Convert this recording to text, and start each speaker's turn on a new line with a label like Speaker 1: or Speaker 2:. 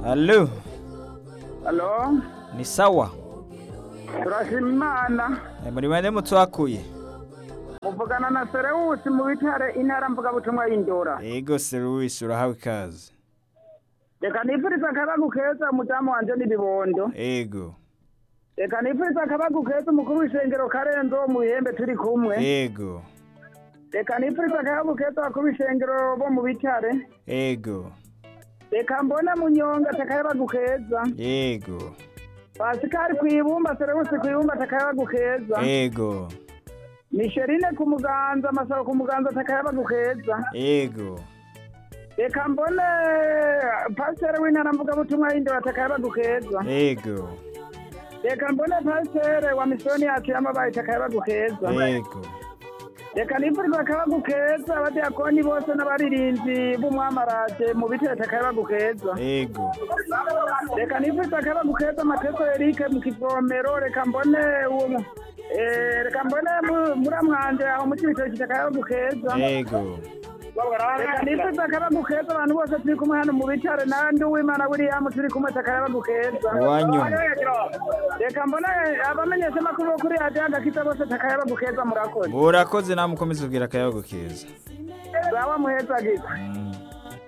Speaker 1: Halo,
Speaker 2: Halo,
Speaker 1: ni sawa?
Speaker 2: turashima Imana.
Speaker 1: Eh, Muri bande mutwakuye?
Speaker 2: Muvugana na Serewusi mu bitare intara mvugabutumwa y'Indora.
Speaker 1: Ego Seruwisi urahawe ikaze.
Speaker 2: Reka nifuriza akabagu keza umudamu wanje n'ibibondo.
Speaker 1: Ego,
Speaker 2: Reka nifuriza akabagu keza umukuru w'ishengero Karenzo wo mu bihembe turi kumwe.
Speaker 1: ego,
Speaker 2: Reka nifuriza akabagu keza abakuru b'ishengero bo mu bitare.
Speaker 1: ego,
Speaker 2: Reka mbone munyonga atakayabagu keza.
Speaker 1: ego,
Speaker 2: Pasikari kwibumba Serewusi kwibumba atakayabagu keza.
Speaker 1: ego,
Speaker 2: Misherine ku muganza Masabo ku muganza atakayabagu keza.
Speaker 1: ego,
Speaker 2: reka mbone pasiteri w'intara mvugabutumwa y'indoro atakayabagu keza
Speaker 1: ego,
Speaker 2: reka mbone pasiteri wa misiyoni yacu y'amabaye atakayabagu keza
Speaker 1: ego,
Speaker 2: reka nifuriza akabagu keza abadiyakoni bose n'abaririnzi b'umwamaraje mu biti atakayabagu keza
Speaker 1: ego,
Speaker 2: reka nifuriza akabagu keza amateso erike mu kivomero reka mbone uwo mu- eh, reka mbone mu- muramwanje aho mu kibitoki atakayabagu keza
Speaker 1: ego,
Speaker 2: reka nifuriza akabagu keza abantu bose turi kumwe hano mu bitare nandi uwimana william turi kumwe atakayabagu keza
Speaker 1: Uwanyuma.
Speaker 2: reka mbona abamenyesha amakuru bo kuri radiyo agakiza bose atakayabagu keza murakoze
Speaker 1: Murakoze namwe ukomeze ubwira akayabagu keza.
Speaker 2: zawa muheza gito
Speaker 1: Mm.